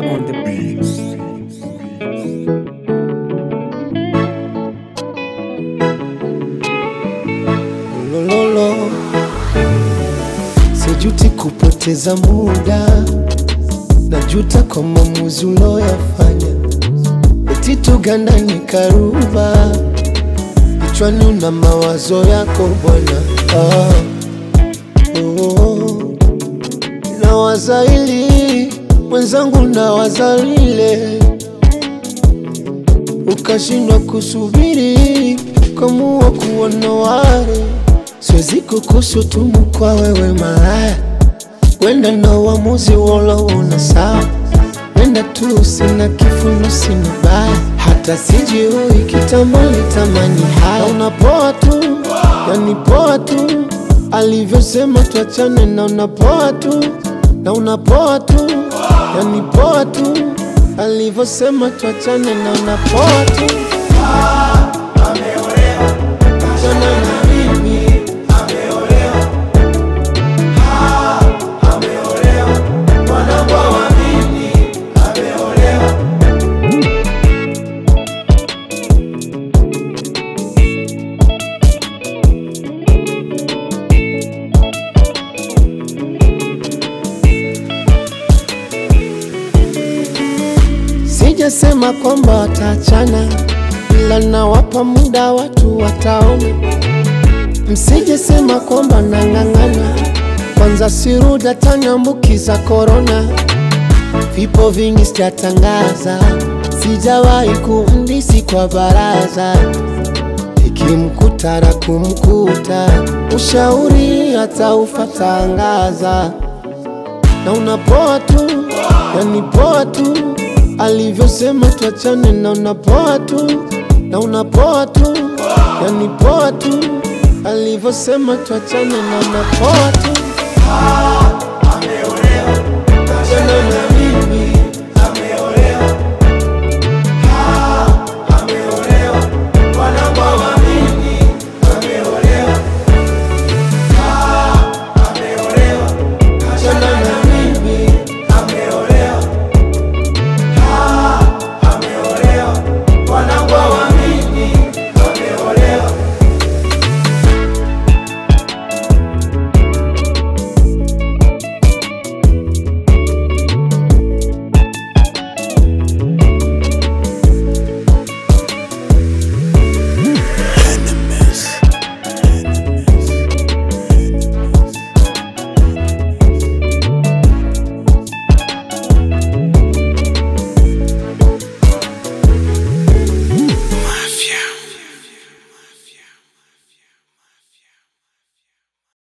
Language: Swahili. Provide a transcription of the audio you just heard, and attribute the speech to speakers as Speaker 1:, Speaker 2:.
Speaker 1: on the beats.
Speaker 2: Lololo, sijuti kupoteza muda, najuta kwa maamuzi uloyafanya. Eti tugandane karuba, kichwani una mawazo yako bwana. Ah, oh, nawaza hili mwenzangu, nawaza lile, ukashindwa kusubiri kamua kuona wale siwezi kukushutumu kwa wewe malaya, wenda na uamuzi woloona sawa, wenda tu sina kifuno, sina baya, hata sijiui kitambo litamani haya. Na unapoa tu, yani poa tu, alivyosema tuachane, na unapoa tu, na unapoa tu, yani poa tu, alivyosema tuachane, na unapoa tu Achana na mimi. Mwanangu wa mimi ameolewa. Sijasema kwamba wataachana, ila nawapa muda watu wataona. Msijesema kwamba nang'ang'ana, kwanza sirudi ataniambukiza korona. Vipo vingi sijatangaza, sijawahi kumdisi kwa baraza, ikimkuta na kumkuta, ushauri hata ufatangaza na unapoa tu, yani poa tu, alivyosema tuachane, na unapoa tu, na unapoa tu, yani poa tu, alivyosema tuachane, na unapoa tu.